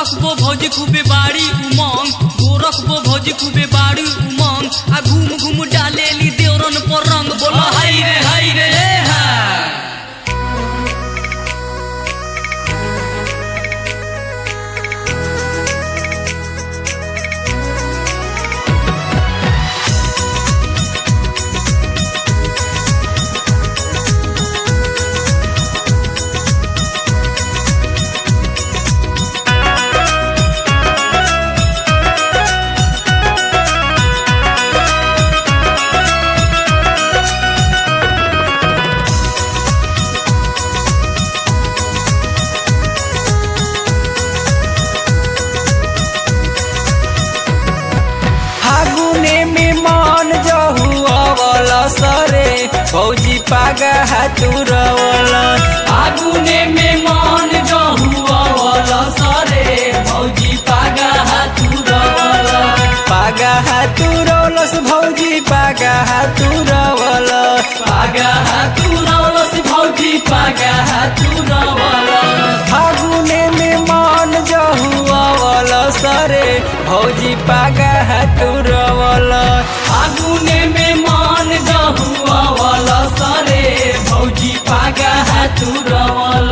गोरखबो भौजी खूबे बाड़ी उमंग गोरखबो भौजी खूबे बाड़ी उमंग आ घूम घूम डालेली देवरन पर रंग बोला हाय रे हाय रे हे हा फागुने में मन जहुअल सरे फौजी पागा हातुरवल फागुने में मान जहुआवल सरे भौजी पागा हातुरवल पागा हातुरवलस भौजी पागा हातुरवल पागा हातुरवलस भौजी पागा हातुरवल फागुने में मन जहुअल सरे भौजी पागा हातुरवल फागुने में मान जहुआवल सरे भौजी पागा हातुरवल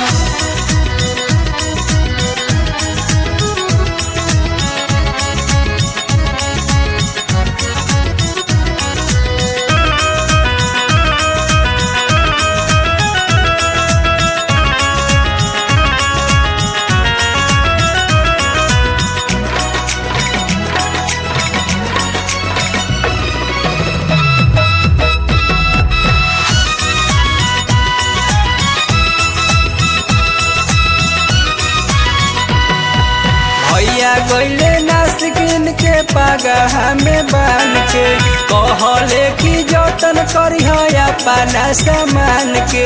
भैया गईले नासिकिन के पागा हमें बान के कहले कि जतन करी अपना सामान के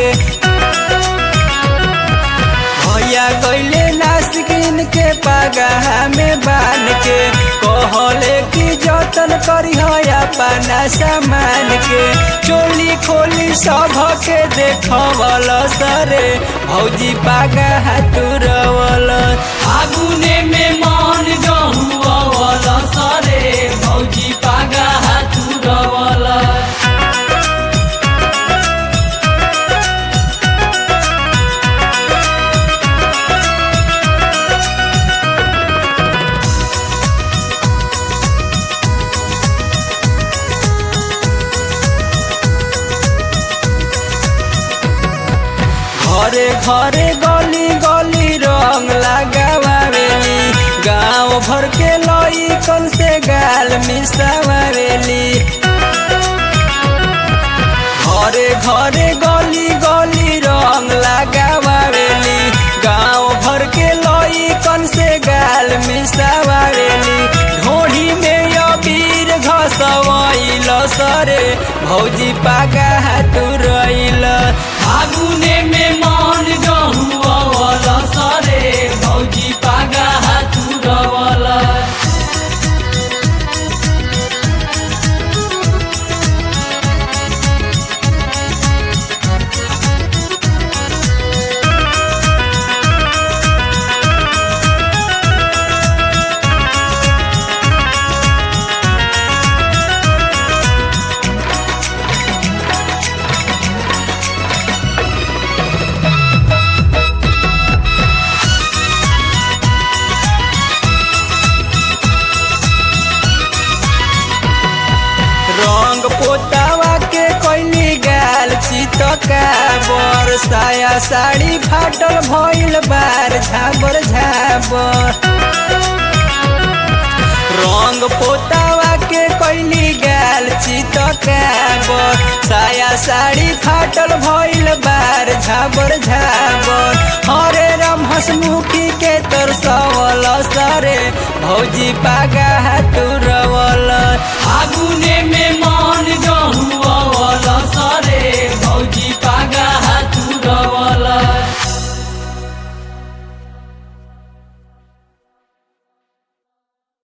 भैया गईले नासिकिन के पागा हमें बान के कहले कि जतन करी अपना सामान के चोली खोली सब के देखवल सरे भौजी पागा हाथुरवल फागुने में मान जहुआवल सरे भौजी पागा हातुरवल घरे घरे गली गली रंग लगावेली गांव भर के लई कल से गाल मिसावेली घरे घरे गली गली रंग लगावेली गांव भर के लई कल से गाल मिसावेली ढोढ़ी में अबीर घसवैल सरे भौजी पागा हाथुरैल फागुने में मान जहुआवल सरे भौजी पागा हातुरवल रंग पोतावा के कोइली गाल चितका बर साया साड़ी फाटल भइल बार झाबर झाबर रंग पोतावा के कोइली गाल चितका बर साया साड़ी फाटल भइल बार झाबर झाबर हरे राम हसमुखी के तरसवल सरे भौजी पागा हाथुरवल फागुने में मान